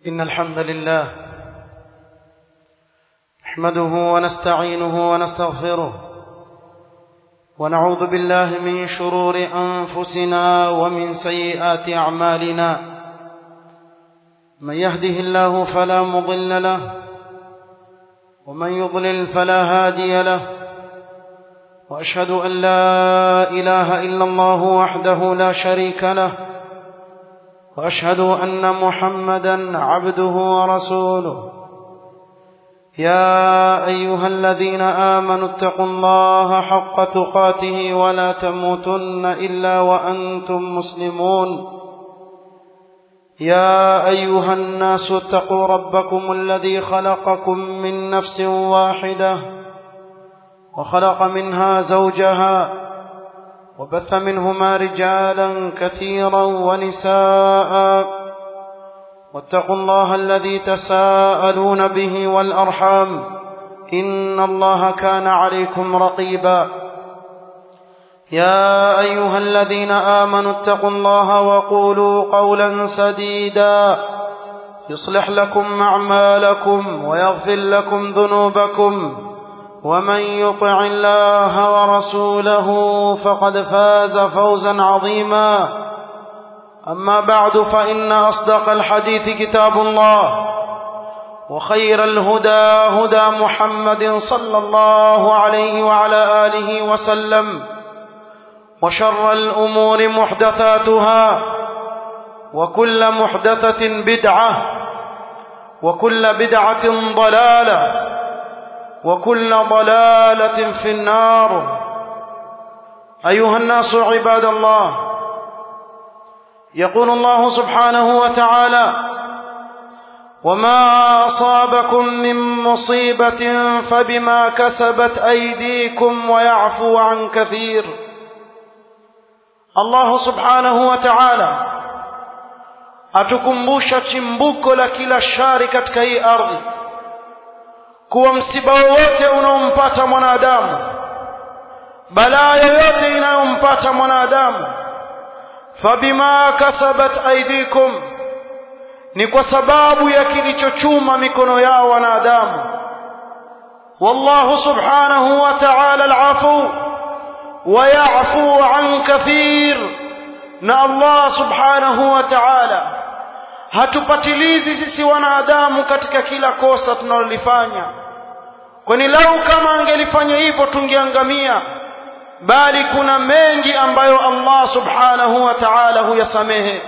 إن الحمد لله نحمده ونستعينه ونستغفره ونعوذ بالله من شرور أنفسنا ومن سيئات أعمالنا من يهده الله فلا مضل له ومن يضلل فلا هادي له وأشهد أن لا إله إلا الله وحده لا شريك له وأشهد أن محمدا عبده ورسوله يا أيها الذين آمنوا اتقوا الله حق تقاته ولا تموتن إلا وأنتم مسلمون يا أيها الناس اتقوا ربكم الذي خلقكم من نفس واحدة وخلق منها زوجها وبث منهما رجالا كثيرا ونساء واتقوا الله الذي تساءلون به والأرحام إن الله كان عليكم رقيبا يا أيها الذين آمنوا اتقوا الله وقولوا قولا سديدا يصلح لكم أعمالكم ويغفر لكم ذنوبكم ومن يطع الله ورسوله فقد فاز فوزا عظيما أما بعد فإن أصدق الحديث كتاب الله وخير الهدى هدى محمد صلى الله عليه وعلى آله وسلم وشر الأمور محدثاتها وكل محدثة بدعة وكل بدعة ضلالة وكل ضلالة في النار أيها الناس عباد الله يقول الله سبحانه وتعالى وما أصابكم من مصيبة فبما كسبت أيديكم ويعفو عن كثير الله سبحانه وتعالى atukumbusha chimbuko la kila shari katika hii ardhi kuwa msiba wowote unaompata mwanadamu balaa yoyote inayompata mwanadamu fabima kasabat aidikum ni kwa sababu ya kilichochuma mikono yao wanadamu wallahu subhanahu wa ta'ala alafu wa ya'fu an kathir na Allah subhanahu wa ta'ala hatupatilizi sisi wanadamu katika kila kosa tunalolifanya kwani lau kama angelifanya hivyo tungeangamia bali kuna mengi ambayo Allah subhanahu wa ta'ala huyasamehe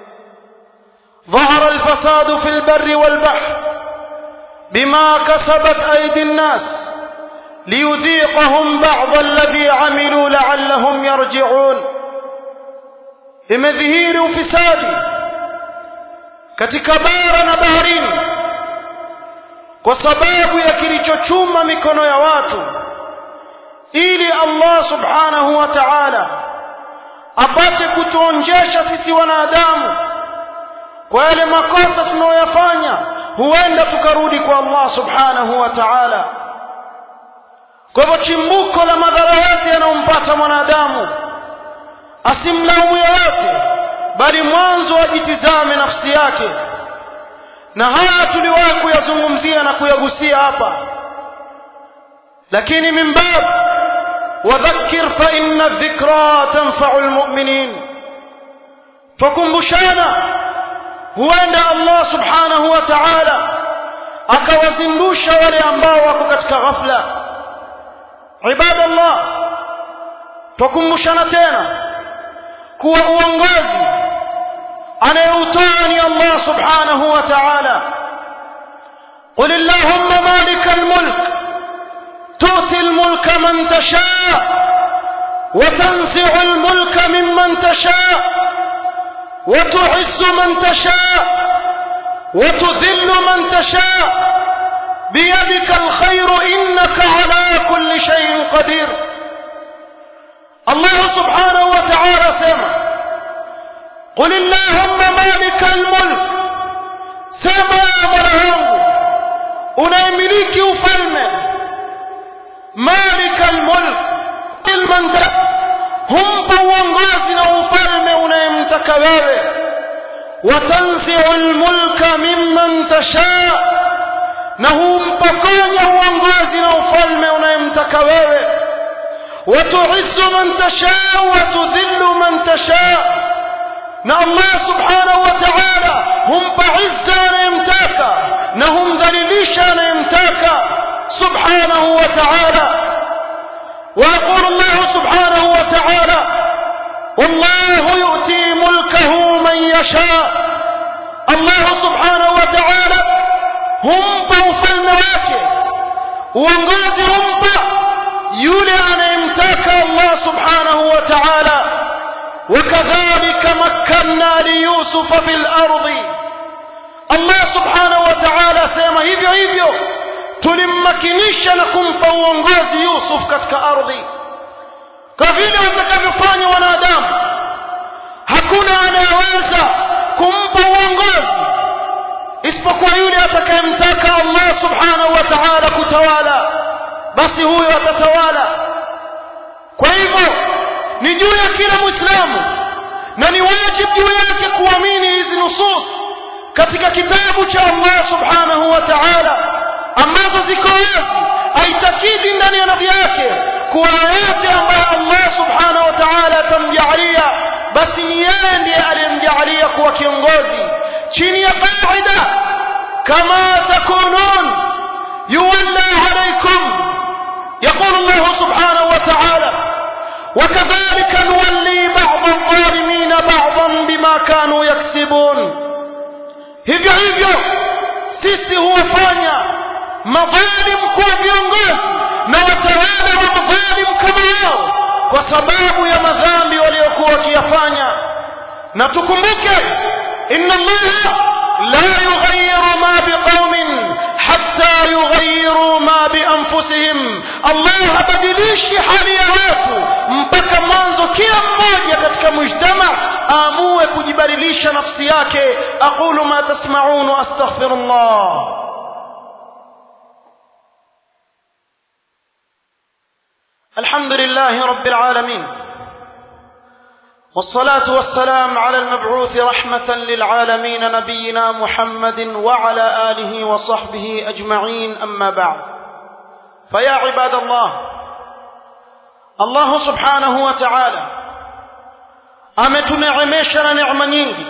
ظهر الفساد في البر والبحر بما كسبت أيدي الناس ليذيقهم بعض الذي عملوا لعلهم يرجعون imedhihiri ufisadi katika bara na baharini kwa sababu ya kilichochuma mikono ya watu ili Allah subhanahu wa ta'ala apate kutuonjesha sisi wanadamu kwa yale makosa tunayoyafanya huenda tukarudi kwa Allah subhanahu wa ta'ala kwa hivyo chimbuko la madhara yote yanayompata mwanadamu asimlaumu yoyote bali mwanzo ajitizame nafsi yake na haya tuliwahi kuyazungumzia na kuyagusia hapa lakini min bab wadhakkir fa inna dhikra tanfa'u almu'minin tukumbushana huenda Allah subhanahu wa ta'ala akawazindusha wale ambao wako katika ghafla ibadallah tukumbushana tena kuwa uongozi anayeutoa ni Allah subhanahu wa ta'ala قل اللهم مالك الملك تؤتي الملك من تشاء وتنزع الملك ممن تشاء وتعز من تشاء وتذل من تشاء بيدك الخير إنك على كل شيء قدير الله سبحانه وتعالى سمع قل اللهم مالك الملك سمع مرهو unayemiliki ufalme malika almulk ilman humpa uongozi na ufalme unayemtaka wewe watanzi'u almulka mimman na humpokonya uongozi na ufalme unayemtaka wewe watuizzu man tashaa watudhillu man tashaa na Allah subhanahu wa ta'ala humpa izza anayemtaka na humdhalilisha anayemtaka subhanahu wa ta'ala ويقول الله سبحانه وتعالى والله يؤتي ملكه من يشاء الله سبحانه وتعالى humpa ufalme wake uongozi humpa yule anayemtaka Allah subhanahu wa ta'ala وكذلك مكنا ليوسف في الأرض الله سبحانه وتعالى سيما hivyo hivyo tulimmakinisha na kumpa uongozi Yusuf katika ardhi kwa vile watakavyofanya wanadamu hakuna anayeweza kumpa uongozi isipokuwa yule atakayemtaka Allah subhanahu wa ta'ala kutawala basi huyo atatawala kwa hivyo ni juu ya kila muislamu na ni wajibu juu yake kuamini hizi nusus katika kitabu cha Allah subhanahu wa ta'ala ambazo ziko wazi aitakidi ndani ya nafsi yake kuwa yote ambayo Allah subhanahu wa ta'ala atamjaalia basi ni yeye ndiye aliyemjaalia kuwa kiongozi chini ya qaida kama takunun yuwalla alaykum يقول الله سبحانه وتعالى وكذلك نولي بعض الظالمين بعضا بما كانوا يكسبون hivyo hivyo sisi huwafanya madhalim kuwa viongozi na watawala wa madhalim kama wao kwa sababu ya madhambi waliokuwa wakiyafanya na tukumbuke inna allaha la yughayyiru ma biqaumin hatta yughayyiru ma bianfusihim allah habadilishi hali ya watu mpaka mwanzo kila mmoja katika mujtama aamue kujibadilisha nafsi yake aqulu ma tasma'un wa astaghfirullah الحمد لله رب العالمين والصلاة والسلام على المبعوث رحمة للعالمين نبينا محمد وعلى آله وصحبه أجمعين أما بعد فيا عباد الله الله سبحانه وتعالى ametuneemesha na neema nyingi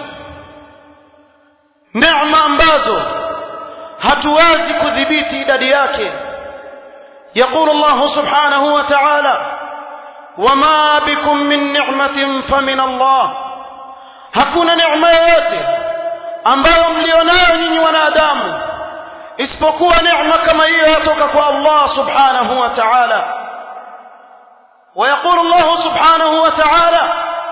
neema ambazo hatuwezi kudhibiti idadi yake يقول الله سبحانه وتعالى وما بكم من نعمة فمن الله hakuna neema yoyote ambayo mlionayo nyinyi wanadamu isipokuwa neema kama hiyo yatoka kwa Allah subhanahu wa ta'ala ويقول الله سبحانه وتعالى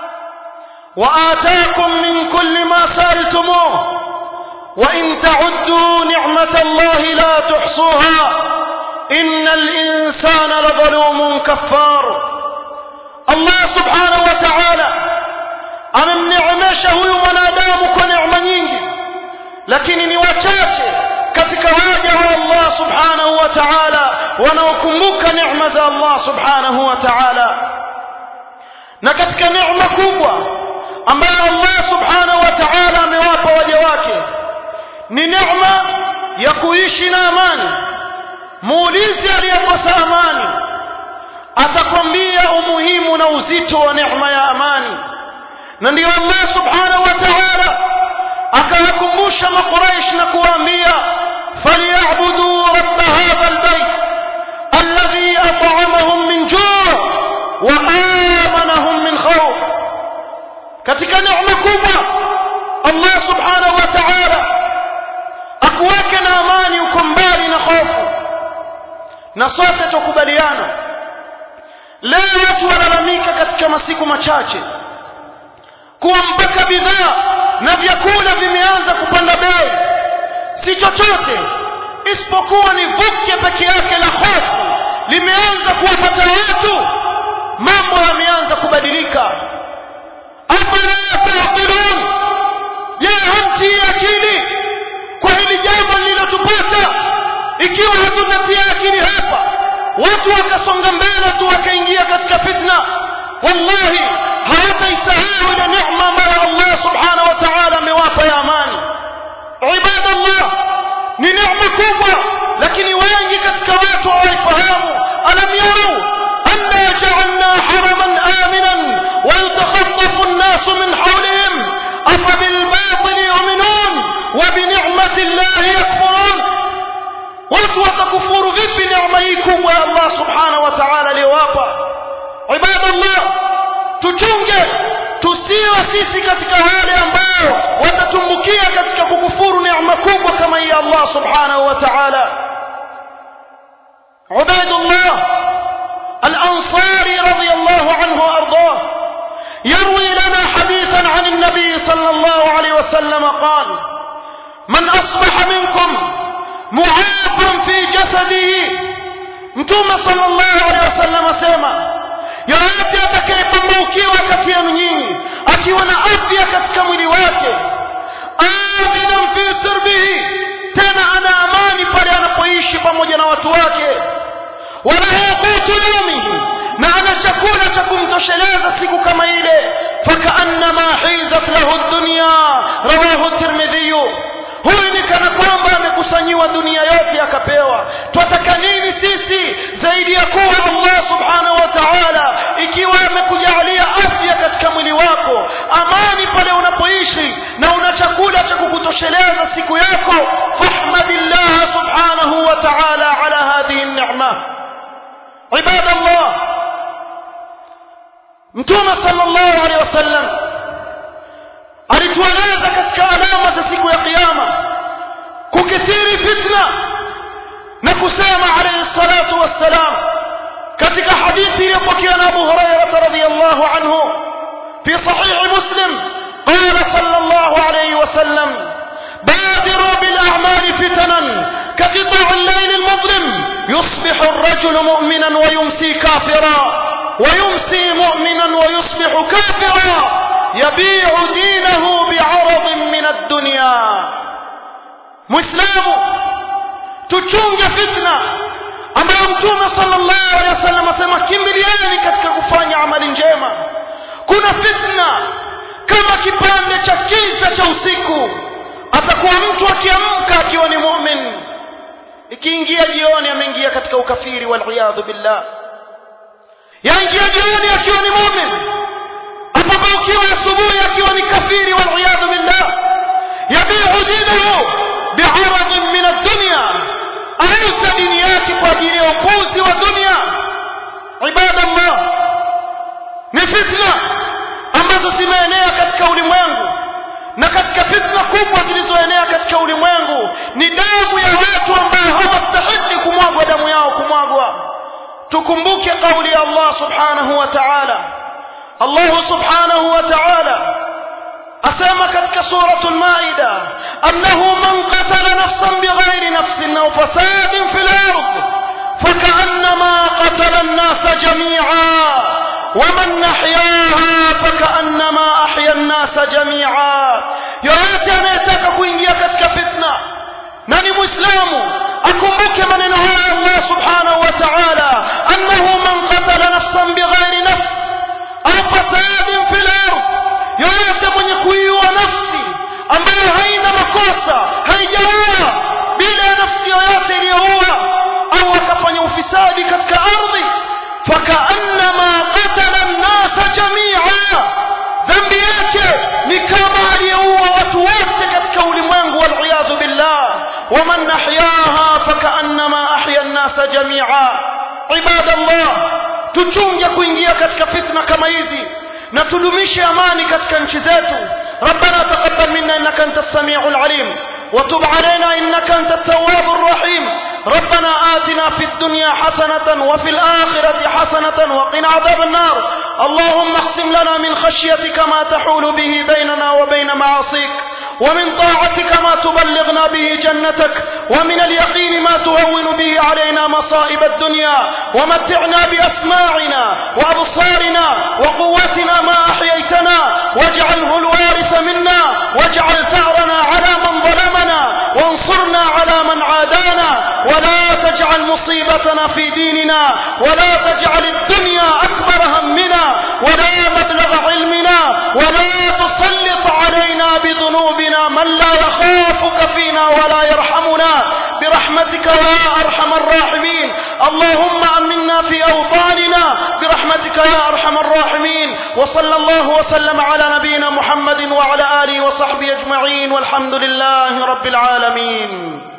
وآتاكم من كل ما سألتموه وإن تعدوا نعمة الله لا تحصوها إن الإنسان لظلوم كفار الله سبحانه وتعالى amemneemesha huyu mwanadamu kwa neema nyingi lakini ni wachache katika waja wa Allah subhanahu wa ta'ala wanaokumbuka neema za Allah subhanahu wa ta'ala na katika neema kubwa ambayo Allah subhanahu wa ta'ala amewapa waja wake ni neema ya kuishi na amani muulizi aliyekosa amani atakwambia umuhimu na uzito wa neema ya amani na ndio Allah subhanahu wa ta'ala akawakumbusha makuraish na kuwaambia falyabudu rabb hadha albayt alladhi at'amahum min ju' wa amanahum min khawf katika neema kubwa Allah subhanahu wa ta'ala akuweke na amani uko mbali na hofu na sote tukubaliana leo watu walalamika katika masiku machache kuwa mpaka bidhaa na vyakula vimeanza kupanda bei si chochote isipokuwa ni vuke peke yake la hofu limeanza kuwapata watu mambo yameanza kubadilika afala taqilun je hamtii akili kwa hili jambo lililotupata ikiwa hatutatia akili hapa watu wakasonga mbele tu wakaingia katika fitna wallahi hawataisahau ile neema ambayo Allah subhanahu wa ta'ala amewapa ya amani ibadallah ni neema kubwa lakini wengi katika watu hawaifahamu alam yarau anna ja'alna haraman aminan wa yatakhaffafu an-nasu min hawlihim afa bil batil yu'minun wa bi ni'mati llahi yakfurun watu watakufuru vipi neema hii kubwa ya Allah subhanahu wa ta'ala aliyowapa ibadallah tuchunge tusiwe sisi katika wale ambao watatumbukia katika kukufuru neema kubwa kama hii Allah subhanahu wa ta'ala عبيد الله الأنصاري رضي الله عنه وأرضاه يروي لنا حديثا عن النبي صلى الله عليه وسلم قال من أصبح منكم معافا في جسده mtume sallallahu alaihi wasallam asema yoyote atakayepambaukiwa kati yenu nyinyi akiwa na afya katika mwili wake aminan fi sirbihi tena ana amani pale anapoishi pamoja na watu wake walahu qutu yaumihi na ana chakula cha kumtosheleza siku kama ile fakaannama hizat lahu dunya rawahu tirmidhiyu huyu ni kana kwamba amekusanyiwa dunia yote akapewa twataka nini sisi zaidi ya kuwa allah subhanahu wa taala ikiwa amekujalia afya katika mwili wako amani pale unapoishi na una chakula cha kukutosheleza siku yako fahmadillaha subhanahu wa taala ala hadhihi nema ibada allah mtume sallallahu alaihi wasallam alitueleza katika alama za siku ya kiyama kukithiri fitna na kusema alayhi salatu wassalam katika hadithi iliyopokewa na Abu Hurairah radhiyallahu anhu fi sahih Muslim qala sallallahu alayhi wasallam بادروا بالأعمال فتنا كقطع الليل المظلم يصبح الرجل مؤمنا ويمسي كافرا ويمسي مؤمنا ويصبح كافرا يبيع دينه بعرض من الدنيا مسلم تشونج فتنة ambayo mtume sallallahu alaihi wasallam asema kimbiliani katika kufanya amali njema kuna fitna kama kipande cha kiza cha usiku atakuwa mtu akiamka akiwa ni mumin ikiingia jioni ameingia katika ukafiri waliyadhu billah yaingia jioni akiwa ni mumin apambaukiwa asubuhi akiwa ni kafiri waliyadhu billah yabiu dinahu biaradin min addunya auza dini yake kwa ajili ya upuzi wa dunia ibadallah ni fitna ambazo zimeenea katika ulimwengu na katika fitna kubwa zilizoenea katika ulimwengu ni damu ya watu ambao hawastahili kumwagwa damu yao kumwagwa tukumbuke kauli ya Allah subhanahu wa ta'ala Allah subhanahu wa ta'ala asema katika suratul maida annahu man qatala nafsan bighairi nafsin aw fasadin fil ard فكأنما قتل الناس جميعا ومن أحياها فكأنما أحيا الناس جميعا yoyote anayetaka kuingia katika fitna na ni mwislamu akumbuke maneno haya allah subhanahu wa taala annahu man qatala nafsan bighairi nafs au fasadin fi lard yoyote mwenye kuiua nafsi ambayo haina makosa haijaua bila ya nafsi yoyote iliyoua au akafanya ufisadi katika ardhi fakaannama qatala nnasa jamia dhambi yake ni kama aliyeua watu wote katika ulimwengu waliyadhu billah waman ahyaha fakaannama ahya nnasa jamia ibadallah tuchunge kuingia katika fitna kama hizi na tudumishe amani katika nchi zetu ربنا تقبل منا انك انت السميع العليم وتب علينا انك انت التواب الرحيم ربنا آتنا في الدنيا حسنة وفي الآخرة حسنة وقنا عذاب النار اللهم اقسم لنا من خشيتك ما تحول به بيننا وبين معاصيك ومن طاعتك ما تبلغنا به جنتك ومن اليقين ما تهون به علينا مصائب الدنيا ومتعنا بأسماعنا وأبصارنا وقوتنا ما أحييتنا واجعله الوارث منا واجعل ثأرنا على من ظلمنا وانصرنا على من عادانا ولا تجعل مصيبتنا في ديننا ولا تجعل الدنيا أكبر همنا ولا مبلغ علمنا ولا تسلط علينا بذنوبنا من لا يخافك فينا ولا يرحمنا برحمتك برحمتك يا أرحم الراحمين اللهم أمنا في أوطاننا برحمتك يا أرحم الراحمين وصلى الله وسلم على نبينا محمد وعلى آله وصحبه أجمعين والحمد لله رب العالمين